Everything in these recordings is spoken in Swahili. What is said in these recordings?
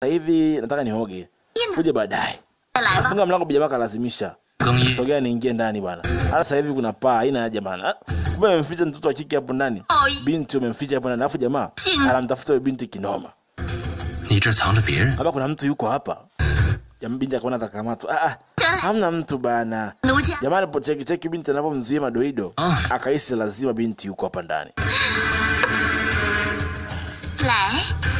sasa hivi nataka nioge, kuja baadaye. 再来吧。 Funga mlango, jamaa kalazimisha. 更衣， Sogea niingie ndani bwana. Hata sasa hivi kuna paa, haina haja bana. Ah, Kumbe umemficha mtoto wa kike hapo ndani. 哦， Binti umemficha hapo ndani. Alafu jamaa Ching. anamtafuta huyo binti kinoma. 你这藏着别人， Kama kuna mtu yuko hapa. Jamaa binti akaona atakamatwa. Ah, ah. Hamna mtu bana. 奴家 Jamaa alipocheki cheki binti anavyomzuia madoido, Ah. akahisi lazima binti yuko hapa ndani. 来，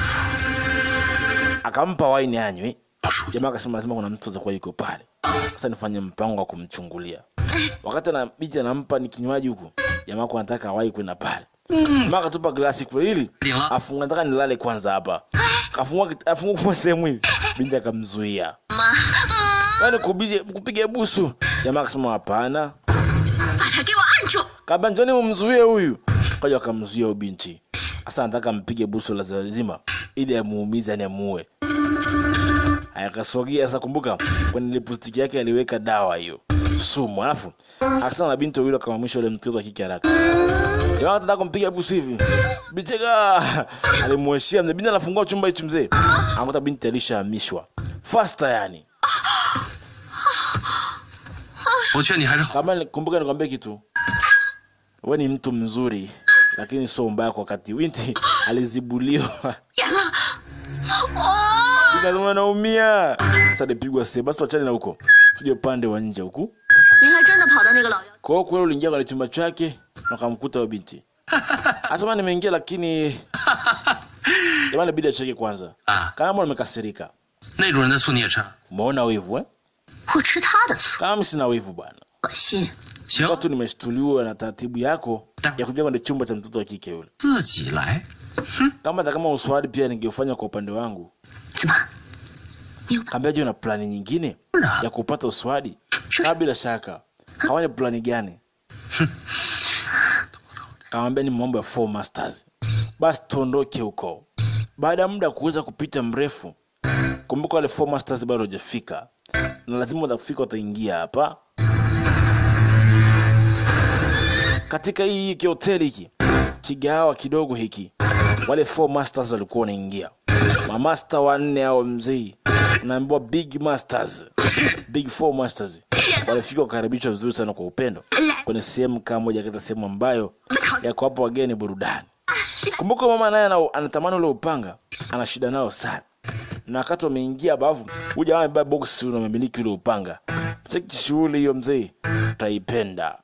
Akampa waini anywe. 老书记， Jamaa akasema lazima kuna mtu atakuwa yuko pale. Sasa nifanye mpango wa kumchungulia. Wakati ana binti anampa ni kinywaji huku, jamaa kwa anataka awahi kwenda pale. Jamaa akatupa glasi kule ili 领了， afunga, nataka nilale kwanza hapa. Kafungua kit- afungua kwa sehemu hii, binti akamzuia. 妈，嗯， Yaani kubije kupiga busu. Jamaa akasema hapana. 把他给我按住。 Kaambia njoni mumzuie huyu. Kaja akamzuia huyu binti. Sasa anataka mpige busu la lazima ili amuumize ni amuue. Akasogea sasa, kumbuka kwenye lipstick yake aliweka dawa hiyo sumu, alafu akasema na binti wawili akamamisha yule mtoto wa kike haraka. Jamaa anataka kumpiga busu hivi, bicheka alimueshia mzee. Binti anafungua chumba hichi mzee, anakuta binti alishahamishwa faster, yani 我劝你还是好。 kama ni- kumbuka nikwambie kitu we ni mtu mzuri lakini sio mbaya kwa wakati winti alizibuliwa 严了，哦， lazima naumia sasa alipigwa se basi tuachane na huko tuje upande wa nje huku 您还真的跑到那个老妖 kwa hiyo kweli uliingia kwenye chumba chake na ukamkuta huyo binti asema nimeingia lakini jamani inabidi acheke kwanza 啊， kama mbona nimekasirika 那主人的醋你也吃？ umeona wivu eh? 我吃他的醋， kama mimi sina wivu bwana 恶心。 行， watu nimeshtuliwa na taratibu yako ya kuingia kwenye chumba cha mtoto wa kike yule 自己来。 kama hata kama uswali pia ningeufanya kwa upande wangu 怎么？你有 kaambia je una plani nyingine 当然 ya kupata uswadi 是 kaa bila shaka hawa ni plani gani kamwambia ni mambo ya four masters basi tuondoke huko baada ya muda kuweza kupita mrefu kumbuka wale four masters bado hajafika na lazima watafika wataingia hapa katika hii hiki hoteli hiki kigawa kidogo hiki wale four masters walikuwa wanaingia mamasta wanne au mzee unaambiwa big masters big four masters walifika wakaribishwa vizuri sana kwa upendo kwenye sehemu kama moja katika sehemu ambayo yako hapo wageni burudani kumbuka mama naye ana- anatamani ule upanga ana shida nao sana na wakati wameingia bavu huyu jamaa amebeba boksi na amemiliki ule upanga cheki shughuli hiyo mzee utaipenda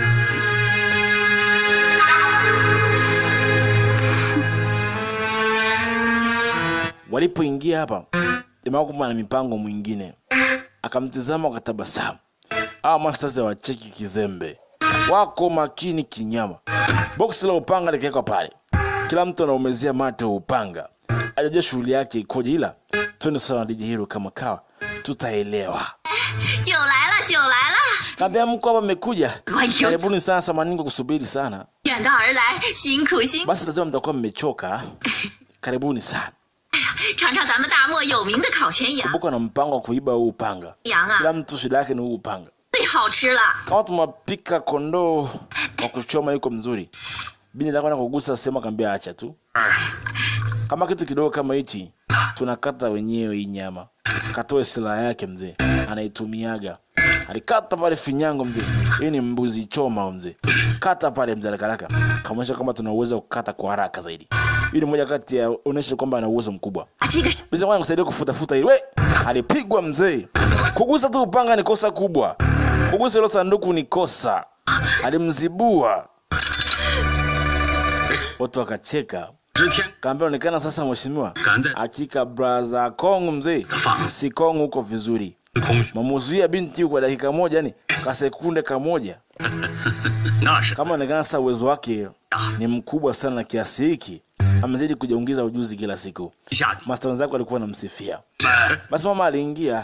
walipoingia hapa jamaa kumbe ana mipango mwingine akamtizama akatabasamu awa masters hawacheki kizembe wako makini kinyama boksi la upanga likiwekwa pale kila mtu anaumezea mate wa upanga ajajua shughuli yake ikoje ila twende sawa na DJ hilo kama kawa tutaelewa 酒来了，酒来了， kaambia mko hapa mmekuja 快请， karibuni sana samani kwa kusubiri sana 远道而来，辛苦辛苦， basi lazima mtakuwa mmechoka karibuni sana 尝尝咱们大漠有名的烤全羊， kumbuka na mpango wa kuiba huu upanga 羊啊 kila mtu shida yake ni huu upanga 最好吃了。 kama tumapika kondoo wa kuchoma yuko mzuri bini nakwenda kugusa sema kaambia acha tu 儿， kama kitu kidogo kama hichi tunakata wenyewe hii nyama katoe silaha yake mzee anaitumiaga alikata pale finyango mzee hii ni mbuzi choma mzee kata pale mzee haraka kaonyesha kwamba tuna uwezo wa kukata kwa haraka zaidi hii ni moja kati ya onyesha kwamba ana uwezo mkubwa 啊，这个是 Bisa kwanza kusaidia kufutafuta ile. We, alipigwa mzee. Kugusa tu upanga ni kosa kubwa. Kugusa hilo sanduku ni kosa. Alimzibua. Watu wakacheka. 知天 Kaambia onekana sasa mheshimiwa. 敢在 Hakika braza Kong mzee. 放 Si Kong huko vizuri. 空虚， Mamuzuia binti kwa dakika moja yani ka sekunde kamoja. 那是 Kama onekana sasa uwezo wake ni mkubwa sana na kiasi hiki. Amezidi kujiongeza ujuzi kila siku. 下去。 Master wenzake walikuwa wanamsifia. 哎 basi mama aliingia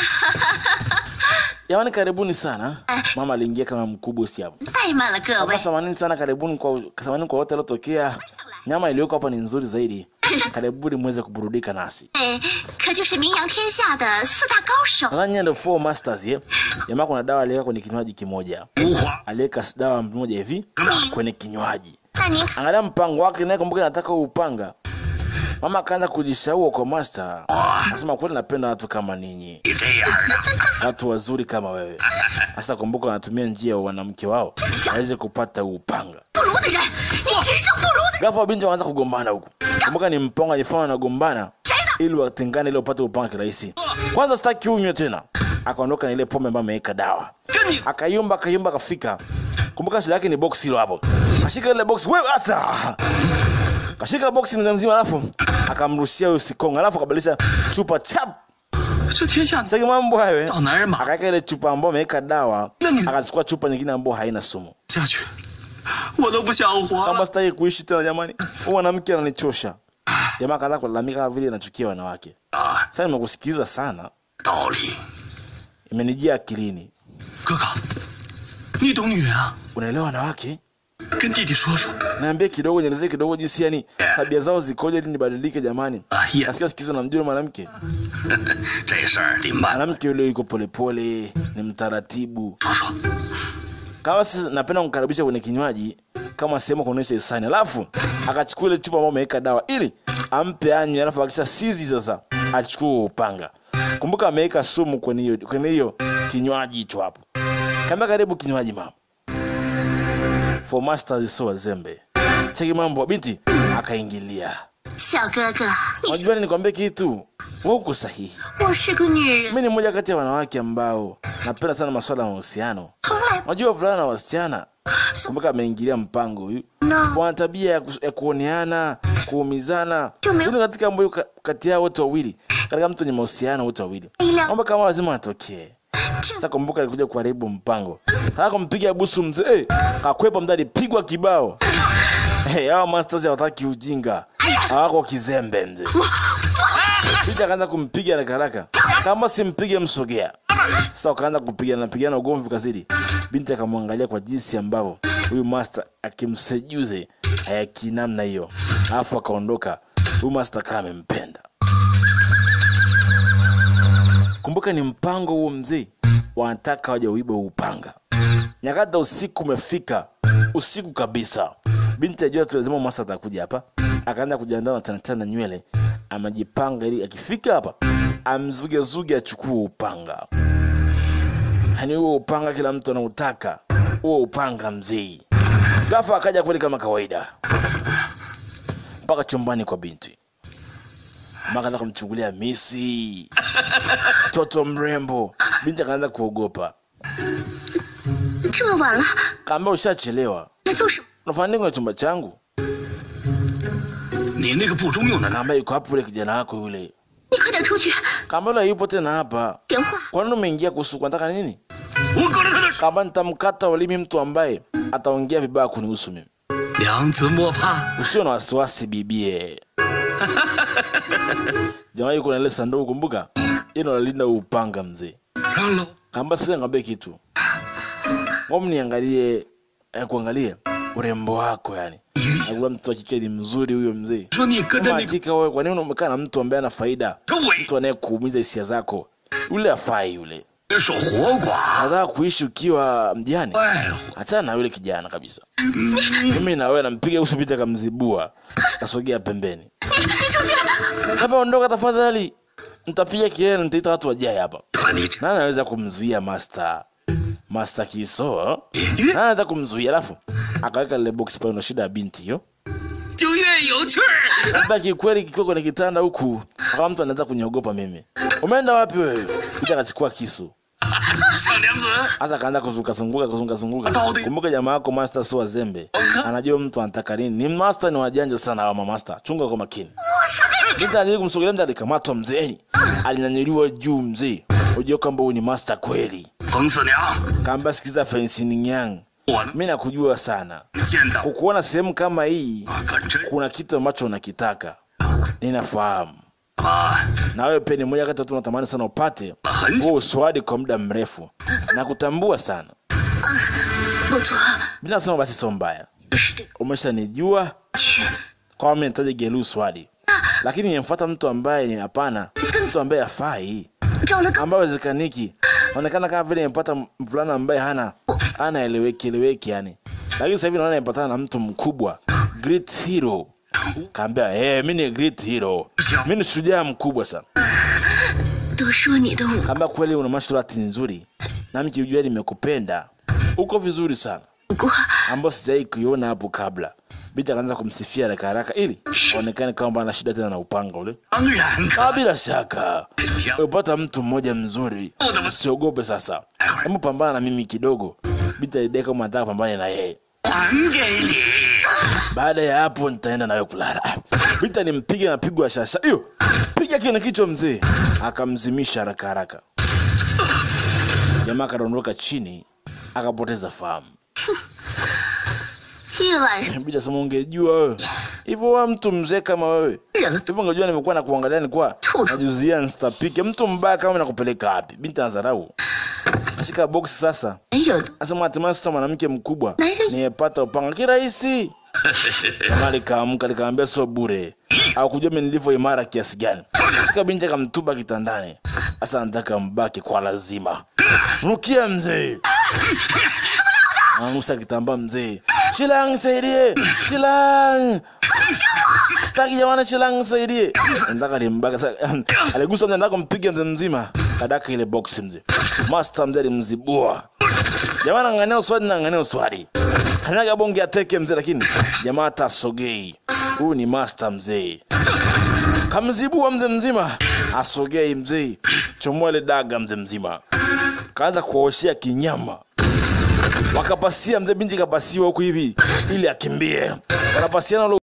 jamani karibuni sana mama aliingia kama mkubwa si hapo 怠慢了各 Hapa 位， samanini sana karibuni kwa samanini kwa wote waliotokea nyama iliyoko hapa ni nzuri zaidi karibuni muweze kuburudika nasi 哎，可就是名扬天下的四大高手。 nadhani nyie ndio four masters ye jamaa kuna dawa aliweka kwenye kinywaji kimoja 无花， aliweka dawa moja hivi kwenye kinywaji 那您 angalia mpango wake naye kumbuka nataka upanga mama akaanza kujishaua kwa master anasema kweli napenda watu kama ninyi 你这样的， watu wazuri kama wewe sasa kumbuka wanatumia njia ya wanamke wao aweze kupata huu upanga 不如的人，你天生不如的。 ghafla binti wanaanza kugombana huku kumbuka ni mpango ajifanya wanagombana ili watengane ili wapate upanga kirahisi kwanza sitaki unywe tena akaondoka na ile pombe ambayo ameweka dawa 跟你 akayumba akayumba akafika kumbuka shida yake ni box hilo hapo kashika ile box wewe hata kashika box mzima mzima alafu akamrushia huyo sikonga alafu akabadilisha chupa chap 这天下 cheki mambo hayo eh. 找男人马 akaweka ile chupa ambayo ameweka dawa Nani? akachukua chupa nyingine ambayo haina sumu 下去，我都不想活 kama 了。 sitaki kuishi tena jamani huyu mwanamke ananichosha jamaa akaanza kulalamika kama vile anachukia wanawake 啊， sasa nimekusikiliza sana 道理， imenijia akilini 哥哥，你懂女人啊？ unaelewa wanawake 跟弟弟说说。 naambia kidogo nielezee kidogo jinsi yani tabia zao zikoje ili nibadilike jamani 啊也， nasikia sikizo na mjua mwanamke 这事儿得慢 mwanamke yule yuko polepole ni mtaratibu 说说。 kama sisi napenda kumkaribisha kwenye kinywaji kama sehemu ya kuonyesha hisani alafu akachukua ile chupa ambayo ameweka dawa ili ampe anywe alafu akisha sizi sasa achukue upanga kumbuka ameweka sumu kwenye hiyo kwenye hiyo kinywaji hicho hapo kaambia karibu kinywaji mama for masters so wazembe cheki mambo binti akaingilia 小哥哥，你 unajua ni nikwambie kitu wewe uko sahihi 我是个女人， mi ni mmoja kati ya wanawake ambao napenda sana masuala ya mahusiano 从来 unajua vulana na wasichana kumbuka ameingilia mpango huyu 呢。 wana tabia ya, kus- ya kuoneana kuumizana Tume- Hili katika ambayo ka- kati yao wote wawili katika mtu wenye mahusiano wote wawili Ila- mambo kama lazima atokee sasa kumbuka alikuja kuharibu mpango kaa kumpiga busu mzee kakwepa mdadi pigwa kibao hey, hawa masters hawataki ujinga hawako kizembe mzee Binti akaanza kumpiga haraka haraka, kama simpige msogea. Sasa wakaanza kupigana napigana, ugomvi ukazidi. Binti akamwangalia kwa jinsi ambavyo huyu master akimsejuze hayakinamna hiyo, alafu akaondoka. Huyu master kama amempenda. Kumbuka ni mpango huo mzee, wanataka waje uibe huu upanga. Nyakati za usiku umefika, usiku kabisa. Binti ajua tu lazima masa atakuja hapa, akaanza kujiandaa na tanatana nywele, amejipanga ili akifika hapa amzugezuge achukue upanga. Yaani huo upanga kila mtu anautaka, huo upanga mzee. Ghafla akaja kweli kama kawaida mpaka chumbani kwa binti, akaanza kumchungulia misi mtoto mrembo. Binti akaanza kuogopa, 这么晚了， kaambia ushachelewa, 来做什么？ unafanya nini kwenye chumba changu? 你那个不中用的男， Kaambia yuko hapo yule kijana wako yule. 你快点出去， Kaambia yule yupo tena hapa. 电话。 Kwa nini umeingia kuhusu unataka nini? 我割了他的手。 Kaambia nitamkata ulimi mtu ambaye ataongea vibaya kunihusu mimi. 娘子莫怕， Usio na wasiwasi bibie. Jamaa yuko na ile sanduku kumbuka? Hilo nalinda upanga mzee. 让喽。 Kaambia sasa ngambie kitu. Ngoja niangalie eh, kuangalie urembo wako yani. Nakuwa mtu wa kike ni mzuri huyo mzee. 说你跟着 Kama 那个 hakika wewe kwa nini umekaa na mtu ambaye ana faida? 这伟 Mtu anayekuumiza hisia zako. Yule afai yule. 守活寡， Nataka kuishi ukiwa mjane. 坏乎。 Achana na yule kijana kabisa. Mimi na wewe nampiga uso binti akamzibua. Kasogea pembeni. 你你出去！ Kama ondoka tafadhali. Nitapiga kelele nitaita watu wajae hapa. 把你这 Nani anaweza kumzuia master? Master Kiso? 越 Nani anaweza kumzuia? Alafu akaweka lile box pale, ndo shida ya binti hiyo. 就越有趣儿。 Labda kikweli kikiwa kwenye kitanda huku, kama mtu anaweza kuniogopa mimi. Umeenda wapi wewe? Binti akachukua kisu. 小娘子， Hasa akaanza kuzunguka zunguka kuzunguka zunguka. Ataudi. Kumbuka jamaa wako master sio wazembe. Okay. Anajua mtu anataka nini. Ni master ni wajanja sana hawa master. Chunga kwa makini. Binti alijaribu kumsogelea mtu alikamatwa mzeeni. Alinyanyuliwa juu mzee. Unajua kwamba huyu ni master kweli. 冯四娘， Kaamba sikiza Fensini Yang. 我呢 Mimi nakujua sana. 见到 Kukuona sehemu kama hii 我可真 kuna kitu ambacho unakitaka. Ninafahamu. 啊， Na wewe pia ni mmoja kati ya watu unatamani sana upate 很 huo uswadi kwa muda mrefu. Nakutambua sana. 不错， Bila kusema basi sio mbaya. 是的， Umeshanijua 去 kwa mimi nitaje Gelu Swadi. Lakini nimfuata mtu ambaye ni hapana, mtu ambaye hafai, 找了个 ambaye wezekaniki. Inaonekana kama vile nimepata mvulana ambaye hana hana eleweki eleweki yani. Lakini sasa hivi naona nimepatana na mtu mkubwa, great hero, kaambia hey, mi ni great hero mi ni shujaa mkubwa sana 都说你的武 kaambia kweli una martial art nzuri nami kiujua nimekupenda uko vizuri sana 功， ambayo sijai kuiona hapo kabla binti akaanza kumsifia haraka haraka ili aonekane kwamba ana shida tena na upanga ule 当然 Ah, 可 bila shaka 想 umepata mtu mmoja mzuri usiogope sasa hebu pambana na mimi kidogo binti alidai kama anataka pambane na yeye 还给你。 baada ya hapo nitaenda nawe kulala Ah, binti alimpiga na pigo ya shasha hiyo piga kile kichwa mzee akamzimisha haraka haraka jamaa akadondoka chini akapoteza fahamu 一晚上 binti asema ungejua wewe hivyo wa mtu mzee kama wewe 人 hivyo ungejua nimekuwa na kuangalia nilikuwa Tutu. najuzia nstapike mtu mbaya kama nakupeleka wapi binti anadharau kashika boksi sasa 有 asema hatimaye sasa mwanamke mkubwa Nani? nimepata upanga kirahisi jamaa likaamka likaambia sio bure au kujua mimi nilivyo imara kiasi gani shika binti akamtupa kitandani sasa anataka mbaki kwa lazima rukia mzee ananusa kitambaa mzee shilang saidie shilang sitaki jamani shilang saidie nataka limbaka sasa aligusa mzee anataka kumpiga mzee mzima kadaka ile box mzee master mzee alimzibua jamaa nang'ania uswadi nang'ania uswadi kanyaga bonge ateke mzee lakini jamaa hata asogei huyu ni master mzee kamzibua mzee mzima asogei mzee chomoa ile daga mzee mzima kaanza kuoshea kinyama wakapasia mzee binti kapasiwa huku hivi ili akimbie wanapasiana ule